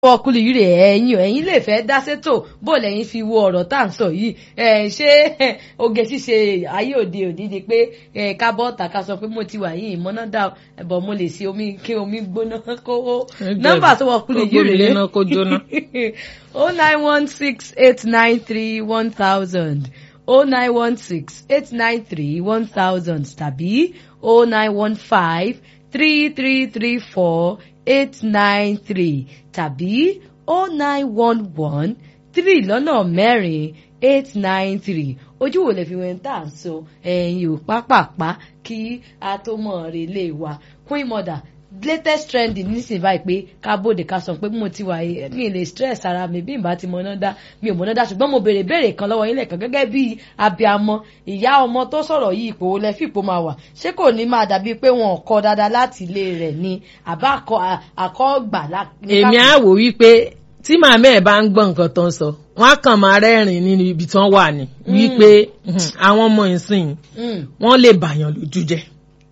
ọkùnrin yìí rè ẹ̀yin ẹ̀yin lè fẹ́ dá sétò bó lẹ́yìn fi wo ọ̀rọ̀ tá à ń sọ yìí ẹ̀ ṣé oge ṣíṣe ayé òde òní ni pé ẹ̀ ká bọ́ ọ̀tà ká sọ pé mo ti wà yìí ìmọ̀nà dà ẹ̀bọ̀ mo lè ṣe omi kí omi gbóná kó nọ́mbà tó ọkùnrin yìí rè Ó gbóná kó jóná. o nine one six eight nine three one thousand o nine one six eight nine three one thousand tàbí o nine one five three three three four eight nine three tàbí o nine one one three lọ́nà mẹ́rin eight nine three ojú wo lè fi wẹ́n tà ń so ẹ̀yìn ò pápápá kí a tó mọ̀ ọ́n lè wa queen mother latest trending nísìnyí báyìí pé ká bóde ká sọ pé mo ti wà yìí mi lè stress ara mi bí n bá ti mọ̀nà dá mi ò mọ̀nà dá ṣùgbọ́n mo béèrè béèrè kan lọ́wọ́ yín lẹ́ẹ̀kan gẹ́gẹ́ bí abiamọ ìyá ọmọ tó sọ̀rọ̀ yìí ipò wo lẹ fi ipò máa wà ṣé kò ní máa dàbí pé wọn ò kọ́ dáadáa láti ilé rẹ̀ ni àbá àkọ́gbà èmi á wò wípé tí màmá ẹ̀ bá ń gbọ́ nǹkan tó ń sọ wọ́n á kàn máa rẹ́rìn nínú ibi tí wọ́n wà ní wípé àwọn ọmọ ìsìn wọ́n lè bàyàn lójú jẹ́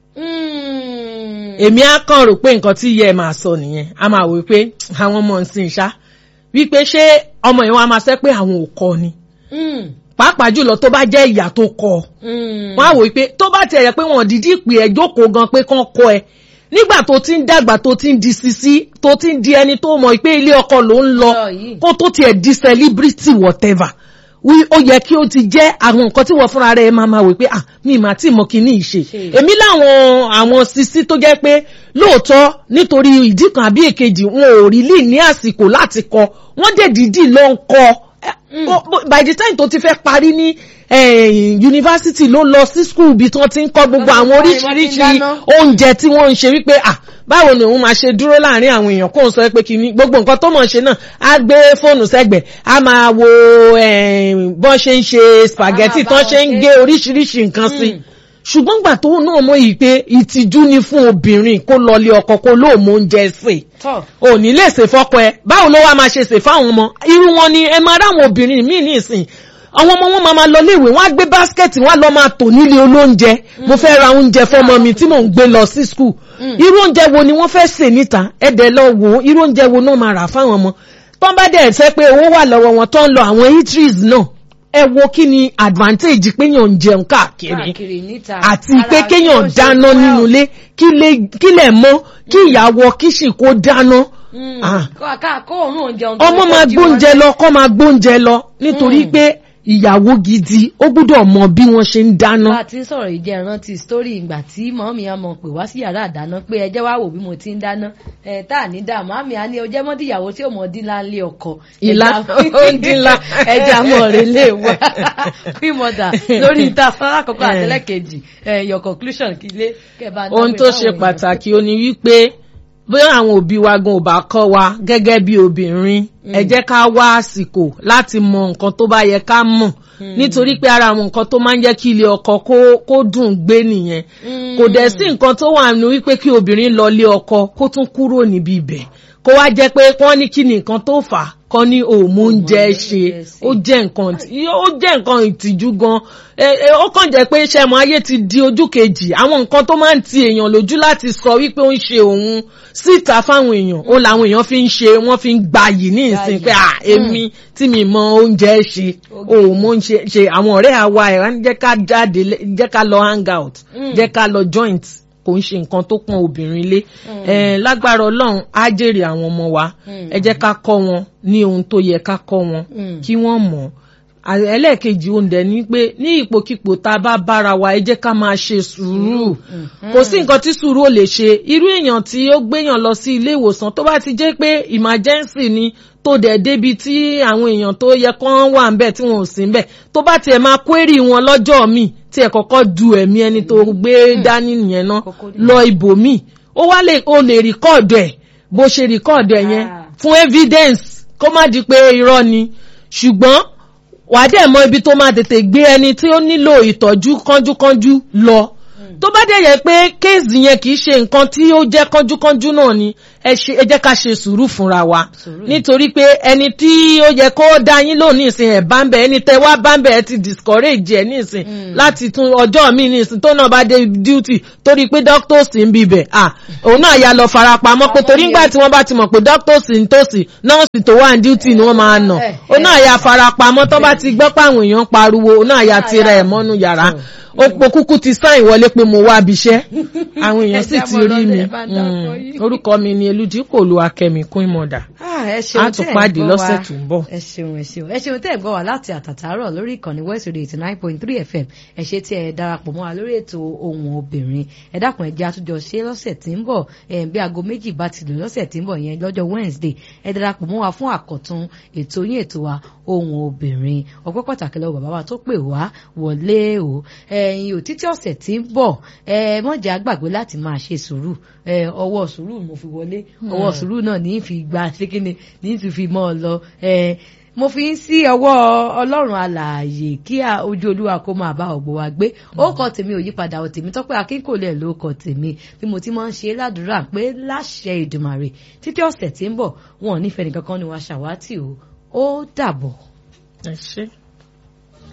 èmi á kàn rò pé nǹkan tí ìyá ẹ̀ máa sọ nìyẹn á máa wò pé àwọn ọmọ ìsìn ṣá wípé ṣé ọmọ yẹn wọn á máa sẹ́ pé àwọn ò kọ́ ni pàápàá jùlọ tó bá jẹ́ ìyá tó kọ́ wọn á wò pé tó bá tiẹ̀ yẹ pé wọn dídí pè ẹ́ jókòó gan pé kán kọ́ ẹ nígbà tó ti ń dàgbà tó ti ń di sisi tó ti ń di ẹni tó mọ̀ pé ilé ọkọ ló ń lọ kó tó tiẹ̀ di celebrity whatever wí ó yẹ kí ó ti jẹ́ àwọn nǹkan tí wọ́n fúnra rẹ̀ máa máa wò pé ah mi mà tí mo kì í ní ìṣe èmi láwọn àwọn sisi tó jẹ́ pé lóòótọ́ nítorí ìdí kan àbí èkejì wọn ò rí lì ní àsìkò láti kọ wọ́n dẹ̀ dídì ló ń kọ by the time tó ti fẹ́ parí ní yunifásitì ló lọ sí skul bí tí wọ́n ti ń kọ́ gbogbo àwọn oríṣiríṣi oúnjẹ tí wọ́n ń ṣe wípé ah báwo ni òun máa ṣe dúró láàrin àwọn èèyàn kóun sọ pé kìíní gbogbo nǹkan tó mọ̀ ṣe náà á gbé fóònù sẹ́gbẹ̀ẹ́ á máa wo bọ́n ṣe ń ṣe spaghetti tán ṣe ń gé oríṣiríṣi nǹkan sí ṣùgbọ́n gbà tó náà mọ̀ yìí pé ìtìjú ni fún obìnrin kó lọlé ọkọ kó lóòmọ oúnjẹ sè ò ní lè ṣe fọ́kọ ẹ báwo ló wá máa ṣe ṣe fáwọn ọmọ irú wọn ni ẹ máa ráwọn obìnrin míì ní ìsìn àwọn ọmọ wọn máa lọ léèwé wọn á gbé báskẹ̀tì wọn á lọ máa tò nílé olóúnjẹ mo fẹ́ ra oúnjẹ fọmọ mi tí mò ń gbé lọ sí skul irú oúnjẹ wo ni wọ́n fẹ́ sè níta ẹ̀dẹ̀ lọ wò ó irú oúnjẹ wo náà máa rà fáwọn ọmọ tọ́n bá dẹ̀ ṣe pé owó wà lọ́wọ́ wọn tó ń lọ àwọn eateries náà ẹ wo kí ni advantage péyàn ń jẹun káàkiri àti pé kéèyàn dáná nínú ilé kí lè mọ́ kí ìyàwó kíṣì kó dáná ọmọ máa gbóúnjẹ lọ kọ́ máa gbóúnjẹ lọ nítorí pé ìyàwó gidi ó gbúdọ̀ mọ bí wọ́n ṣe ń dáná. bá a ti ń sọ̀rọ̀ ìjẹ́ ìrántí sítórì ìgbà tí mọ́mí á mọ̀ pé wá sí yàrá àdáná pé ẹjẹ́ wá wò bí mo ti ń dáná ẹ̀ tá à ní dà mọ́mí á ní ọjẹ́ mọ́dí ìyàwó tí ò mọ̀ dín láńlé ọkọ. ìlà ó dín la. ẹja mọ̀ rẹ̀ lè wá queen mother lórí ìta alákọ̀ọ́kọ́ àtẹlẹ́kejì your conclusion kí lé kẹ́ẹ̀bá ohun tó ṣe pàtàkì ó ní wípé bóyá àwọn òbí wa gan ò bá kọ́ wa gẹ́gẹ́ bí obìnrin ẹ jẹ́ ká wá àsìkò láti mọ nǹkan tó bá yẹ ká mọ̀ nítorí pé ara àwọn nǹkan tó máa ń jẹ́ kí ilé ọkọ kó dùn gbé nìyẹn kò dẹ̀ sí nǹkan tó wà nínú wípé kí obìnrin lọ lé ọkọ kó tún kúrò níbi ibẹ̀ kó wá jẹ́ pé wọ́n ní kí ni nǹkan tó fà á kọ́ ní òmù oúnjẹ ṣe ó jẹ́ nǹkan ó jẹ́ nǹkan ìtìjú gan ó kàn jẹ́ pé ṣẹ́mu ayé ti di ojú kejì àwọn nǹkan tó máa ń ti èèyàn lójú láti sọ wípé ó ń ṣe òun síta fáwọn èèyàn ó làwọn èèyàn fi ń ṣe wọ́n fi ń gbayì ní ìsìn pé à èmi tí mi mọ oúnjẹ ṣe òmù oúnjẹ ṣe àwọn ọ̀rẹ́ àwa ẹ̀ jẹ́ ká jáde jẹ́ ká lọ hang out jẹ́ ká lọ joint kò ń ṣe nǹkan tó pọn obìnrin lé lágbára ọlọ́run á jèrè àwọn ọmọ wa ẹ jẹ́ ká kọ́ wọn ní ohun tó yẹ ká kọ́ wọn kí wọ́n mọ̀ ẹlẹ́ẹ̀kejì oúnjẹ ni pé ní ipòkípò tá a bá bára wa ẹ jẹ́ ká máa ṣe sùúrù kò sí nǹkan tí sùúrù ò lè ṣe irú èèyàn tí ó gbéyàn lọ sí ilé ìwòsàn tó bá ti jẹ́ pé emergency ni tó dẹ̀ débi tí àwọn èèyàn tó yẹ kán wà ń bẹ̀ tí wọn ò sí ń bẹ̀ tó bá tiẹ̀ máa query wọn lọ́jọ́ míì tí ẹ̀ kọ́kọ́ du ẹ̀mí ẹni tó gbé dání nìyẹn náà lọ ibòmíì ó wá lè o lè rìkọ́ọ̀dù ẹ̀ bó ṣe rìkọ́ọ̀dù ẹ̀ yẹn fún evidence kó má di pé irọ́ ni ṣùgbọ́n wàá dẹ̀ mọ ibi tó máa tètè gbé ẹni tí ó nílò ìtọ́jú kánjúkánjú lọ tó bá dẹ̀ yẹ pé kéèsì yẹn kì í ṣe nǹkan tí ó jẹ́ kánjúkánjú náà ni ẹ ṣe ẹ jẹ́ ká ṣe sùúrù fúnra wa Sùúrù. nítorí pé ẹni tí ó yẹ kó dá yín lò nísìn ẹ̀ bá ń bẹ̀ ẹni tẹ wá bá ń bẹ̀ ẹ ti discourage ẹ nísìn láti tún ọjọ́ mi nísìn tó náà bá dé duty torí pé doctors ń bibẹ̀ à òun náà ya lọ farapamọ́ pé torí ńgbà tí wọ́n bá ti mọ̀ pé doctors ń tòsí nọ́ọ̀sì tó wà ní duty ni wọ́n máa nà Eh, òun náà ya farapamọ́ tó bá ti gbọ́ pàwọn èèyàn ń pariwo òun náà ya tira ẹ̀ mọ́nú yàrá òpó kúkú ti sáìn wọlé pé mo wá abiṣẹ́ àwọn èèyàn sì Ẹ ti jábọ̀ rí mi lọ́dọ̀ ẹ bá ń dákọ Mm. yín. orúkọ mi ni eludipò lu akẹ́mi kún ìmọ̀dà Ah, ẹ ṣeun A tún tẹ́ ẹ̀ ń pàdé gbọ́ lọ́sẹ̀ wa. tó ń bọ̀. ẹ ṣeun ẹ ṣeun ẹ ṣeun tẹ́ ẹ̀ gbọ́ wa láti àtàtàárọ̀ lórí ìkànnì west radio eighty nine point three fm ẹ ṣe tí ẹ darapọ̀ mọ́ wa lórí ètò ohun obìnrin ẹ dákun ẹ jẹ́ àtúnjọ ṣe lọ́sẹ̀ tí ń bọ̀ ẹ bí aago méjì bá ti lò lọ́sẹ̀ tí ń bọ̀ yẹn lọ́jọ́ wednesday ẹ darapọ̀ mọ́ wa fún àkọ́tún ètò yín ètò wa ohun obìnrin ọpẹ́ pàtàkì lọ́wọ́ bàbá wa tó pè wá wọlé o ẹ̀yin ò títí ọ̀sẹ̀ tí ń bọ̀ ẹ mọ̀jà gbàgbé láti máa ṣe sùúrù ẹ ọwọ́ sùúrù mo fi wọlé ọwọ́ sùúrù náà ní í fi gba ṣékíni ní í tún fi mọ́ ọ lọ ẹ mo fi ń sí ọwọ́ ọlọ́run alààyè kí a- ojú olúwa kó máa bá ọ̀gbọ̀ wa gbé ó kọ tèmi ò yípadà ò tèmi tọ́pẹ́ akínkòlẹ̀ ló kọ tèmi bí mo ti máa ń ṣe ládùúrà pé láṣẹ ìdùmàrè títí ọ̀sẹ̀ tí ń bọ̀ wọn ò nífẹ̀ẹ́ nìkan kan ni wàá ṣàwátì o ó dàbọ̀. ẹ ṣé.